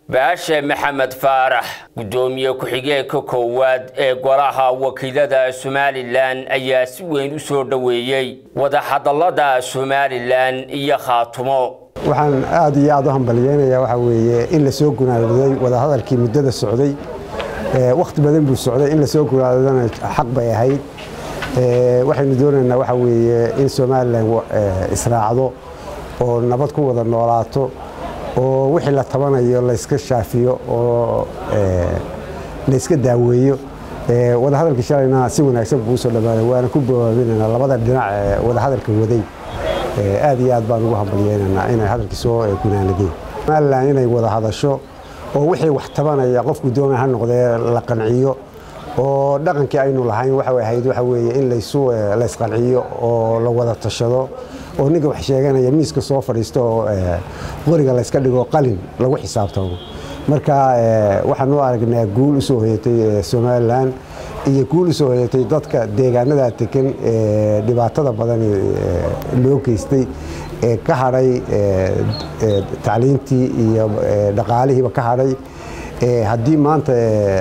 baashe maxamed faarax guddoomiye ku-xigeenka koowaad ee golaha wakiilada somalilan ayaa si weyn u soo dhoweeyey wadahadallada somalilan iyo khaatumo waxaan aad iyo aad u hambalyeynayaa waxaa weeye in la soo gunaadaday wadahadalkii muddada socday wakhti badan buu socday in la soo gunaadadana xaq bay ahayd waxaynu doonaynaa waxaa weeye in somalilan israacdo oo nabad ku wada noolaato oo wixii la tabanayo layska shaafiyo oo layska daaweeyo wadahadalkii shalayna si wanaagsan buu usoo dhammaaday waana ku bawaabinaynaa labada dhinac ee wadahadalka waday aad iyo aad baan ugu hambalyeynaynaa inay hadalkii soo gunaanadeen somalilan inay wada hadasho oo wixii wax tabanaya qofku doona ha noqdee la qanciyo oo dhaqankii aynu lahayn waxa ahayd waxa weeye in laysu laysqanciyo oo la wada tashado oo ninka wax sheeganaya miiska soo fadhiisto oo qoriga layska dhigo qalin lagu xisaabtamo marka waxaan u aragnaa guul u soo hoyatay somalilan iyo guul u soo hoyatay dadka deegaanada degan ee dhibaatada badan loo geystay ee ka hadhay tacliintii iyo dhaqaalihiiba ka hadhay haddii maanta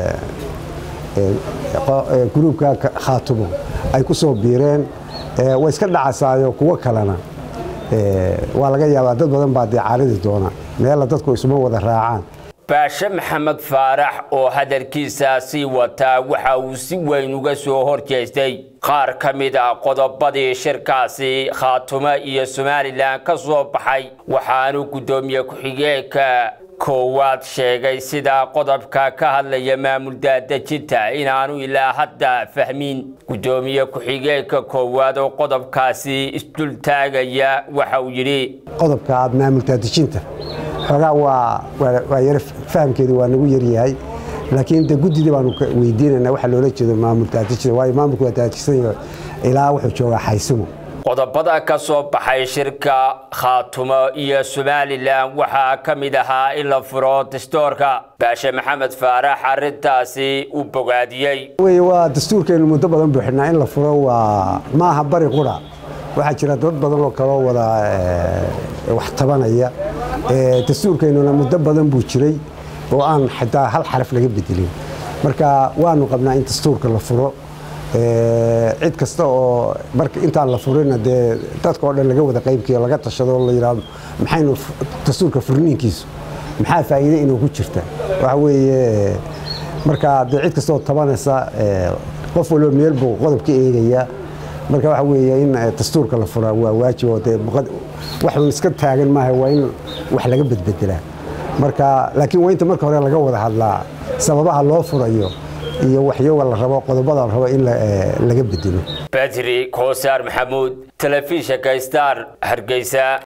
gruubka khaatumo ay ku soo biireen way iska dhacasaayo kuwo kalena waa laga yaabaa dad badan baa dee caaridi doona meella dadku isuma wada raacaan baashe maxamed faarax oo hadalkiisa sii wataa waxa uu si weyn uga soo horjeestay qaar ka mid a qodobadii shirkaasi khaatumo iyo somalilan ka soo baxay waxaanu guddoomiye ku-xigeenka koowaad sheegay sida qodobka ka hadlaya maamul daadejinta inaanu ilaa hadda fahmin guddoomiye ku-xigeenka koowaad oo qodobkaasi isdul taagaya waxa uu yidhi qodobka maamul daadejinta xoogaa waa yar fahamkeedu waa nagu yaryahay laakiin de guddidii baanu weydiinayna waxa loola jeedo maamul daadejinta waayo maamulku waa daadejisanayo ilaa wuxuu joogaa xaysimo qodobada ka soo baxay shirka khaatumo iyo somalilan waxaa ka mid ahaa in la furo dastuurka baashe maxamed faarax arintaasi uu bogaadiyey waa dastuurkeenu muddo badan buu xidhnaa in la furo waa maaha bari qura waxaa jira dad badan oo kaloo wada wax tabanaya dastuurkeennuna muddo badan buu jiray oo aan xitaa hal xaraf laga bedelin marka waanu qabnaa in dastuurka la furo cid kasta oo marka intaan la furina dee dadka oo dhan laga wada qaybkiyo laga tashado la yidhaahdo maxaynu dastuurka furniinkiisu maxaa faa'iide inuu ku jirta waxa weeye marka dee cid kasta oo tabanaysa qof walba meel buu qodob ka eegayaa marka waxa weeye in dastuurka la furaa waa waajib oo dee waxun iska taagan maaha waa in wax laga bedbedelaa marka laakiin waa inta marka hore laga wada hadlaa sababaha loo furayo iyo waxyoga la rabo qodobada la rabo in laga bedelo badri koosaar maxamuud telefishinka star hargeysa